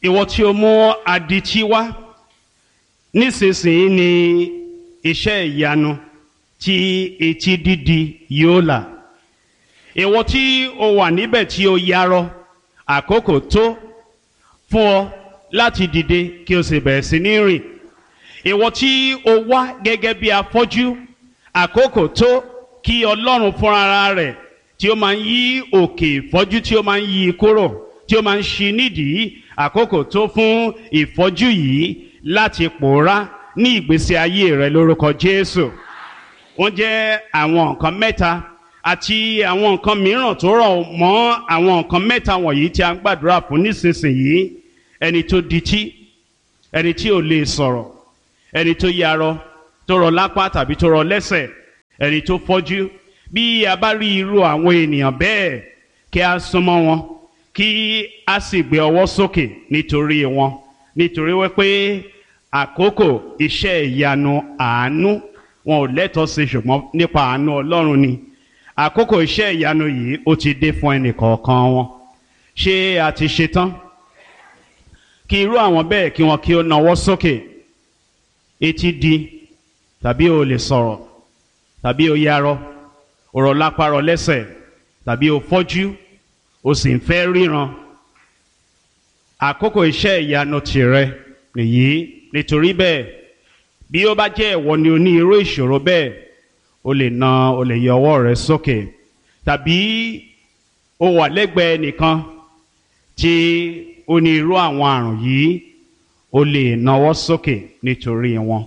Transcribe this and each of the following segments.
ìwọ tí o mú adití wá nísinsìnyí ni iṣẹ́ ìyanu tí etí dídi yóò là ìwọ tí o wà níbẹ̀ tí o yarọ àkókò tó fún ọ láti dìde kí o sì bẹ̀rẹ̀ sí ní rìn ìwọ tí o wá gẹ́gẹ́ bí afọ́jú àkókò tó kí ọlọ́run fúnra rẹ̀ tí ó máa ń yí òkè ìfọ́jú tí ó máa ń yí kúrò tí ó máa ń ṣí nídìí àkókò tó fún ìfọ́jú yìí láti pòórá ní ìgbésí ayé rẹ lórúkọ Jésù wọ́n jẹ́ àwọn nǹkan mẹ́ta àti àwọn nǹkan mìíràn tó rọ̀ mọ́ àwọn nǹkan mẹ́ta wọ̀nyí tí a ń gbàdúrà fún nísinsìnyí ẹni tó dití ẹni tí ò lè sọ̀rọ̀ ẹni tó yarọ tó rọ lápá tàbí tó rọ lẹ́sẹ̀ ẹni tó fọ́jú bí a bá rí irú àwọn ènìyàn bẹ́ẹ̀ kí a súnmọ́ wọn kí a sì gbé ọwọ́ sókè nítorí wọn nítorí wípé àkókò iṣẹ́ ìyanu àánú wọn ò lẹ́tọ̀ọ́ sí ṣùgbọ́n nípa àánú Ọlọ́run ni àkókò iṣẹ́ ìyanu yìí ó ti dé fún ẹnìkọ̀ọ̀kan wọn ṣé a ti ṣetán kí irú àwọn bẹ́ẹ̀ kí wọn kí ó nawọ́ sókè etí di tàbí o lè sọ̀rọ̀ tàbí o yarọ ọ̀rọ̀ lápárọ̀ lẹ́sẹ̀ tàbí o fọ́jú o sì ń fẹ́ ríran àkókò iṣẹ́ ìyanu tìrẹ nìyí nítorí bẹ́ẹ̀ bí ó bá jẹ́ ìwọ ni o ní irú ìṣòro bẹ́ẹ̀ o lè na o lè yọ ọwọ́ rẹ sókè tàbí o wà lẹ́gbẹ̀ẹ́ nìkan tí o ní irú àwọn àrùn yìí o lè nawọ́ sókè nítorí wọn.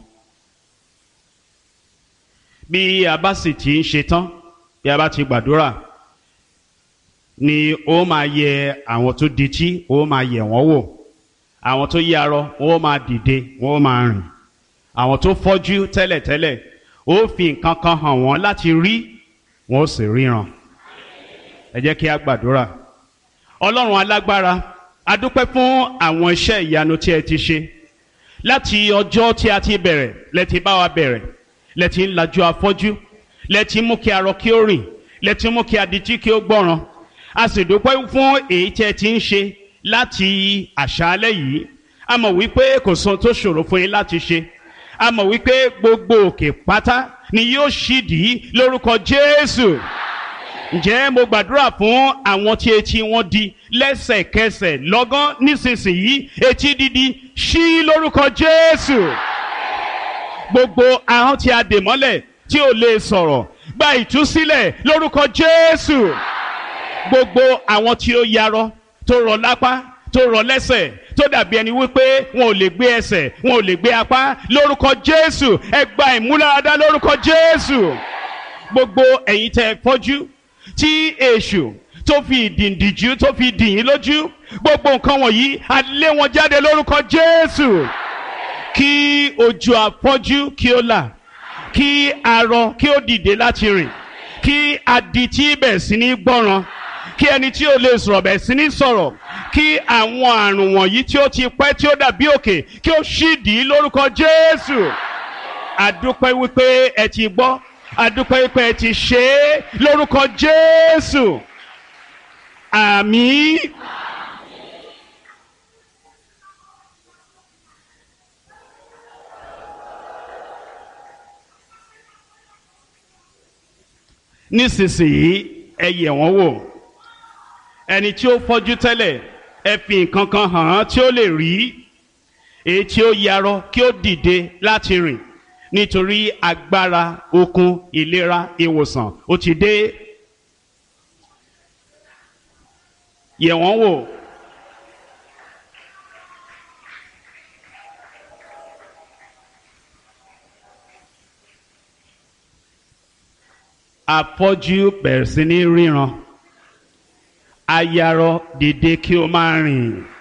bí a bá sì ti ń ṣetán bí a bá ti gbàdúrà ni ó máa yẹ àwọn tó dití ó máa yẹ wọ́n wò àwọn tó yarọ ó máa dìde wọ́n máa rìn àwọn tó fọ́jú tẹ́lẹ̀tẹ́lẹ̀ ó fi nǹkan kan hàn wọ́n láti rí wọ́n ó sì ríran ẹ jẹ́ kí a gbàdúrà ọlọ́run alágbára a dúpẹ́ fún àwọn iṣẹ́ ìyanu tí ẹ ti ṣe láti ọjọ́ tí a ti bẹ̀rẹ̀ lẹ ti bá wa bẹ̀rẹ̀ lẹ ti ń lajú afọ́jú lẹ ti mú kí arọ kí ó rìn lẹ ti mú kí adití kí ó gbọ́ràn a sì dúpẹ́ fún èyí tí ẹ ti ń ṣe láti àṣálẹ́ yìí a mọ̀ wípé kò sóhun tó ṣòro fún yín láti ṣe a mọ̀ wípé gbogbo òkè pátá ni yóò ṣídìí lórúkọ Jésù ǹjẹ́ mo gbàdúrà fún àwọn tí etí wọn di lẹ́sẹ̀kẹsẹ̀ lọ́gán nísinsìnyí etí dídi ṣí lórúkọ Jésù gbogbo ahọ́n tí a dè mọ́lẹ̀ tí ò lè sọ̀rọ̀ gba ìtúsílẹ̀ lórúkọ Jésù gbogbo àwọn tí ó yarọ tó rọ lápá tó rọ lẹ́sẹ̀ tó dàbí ẹni wípé wọn ò lè gbé ẹsẹ̀ wọn ò lè gbé apá lórúkọ Jésù ẹ gba ìmúláradá lórúkọ Jésù gbogbo ẹ̀yin tẹ́ fọ́jú tí èṣù tó fi ìdìndìjú tó fi dìyín lójú gbogbo nǹkan wọ̀nyí a lé wọn jáde lórúkọ Jésù kí ojú afọ́jú kí ó là kí arọ kí ó dìde láti rìn kí adití bẹ̀ sí ní gbọ́ràn kí ẹni tí ó lè sọ̀rọ̀ bẹ̀ sí ní sọ̀rọ̀ kí àwọn àrùn wọ̀nyí tí ó ti pẹ́ tí ó dàbí òkè kí ó ṣídìí lórúkọ Jésù àdúpẹ́ wípé ẹ ti gbọ́ àdúpẹ́ wípé ẹ ti ṣe é lórúkọ Jésù àmín. nísinsìnyí ẹ yẹ̀ wọ́n wò ẹni tí ó fọ́jú tẹ́lẹ̀ ẹ fi nǹkan kan hàn án tí ó lè rí èyí tí ó yarọ kí ó dìde láti rìn nítorí agbára okun ìlera ìwòsàn ó ti dé yẹ̀ wọ́n wò. afọ́jú bẹ̀rẹ̀ sí ní ríran ayarọ dìde kí o máa rìn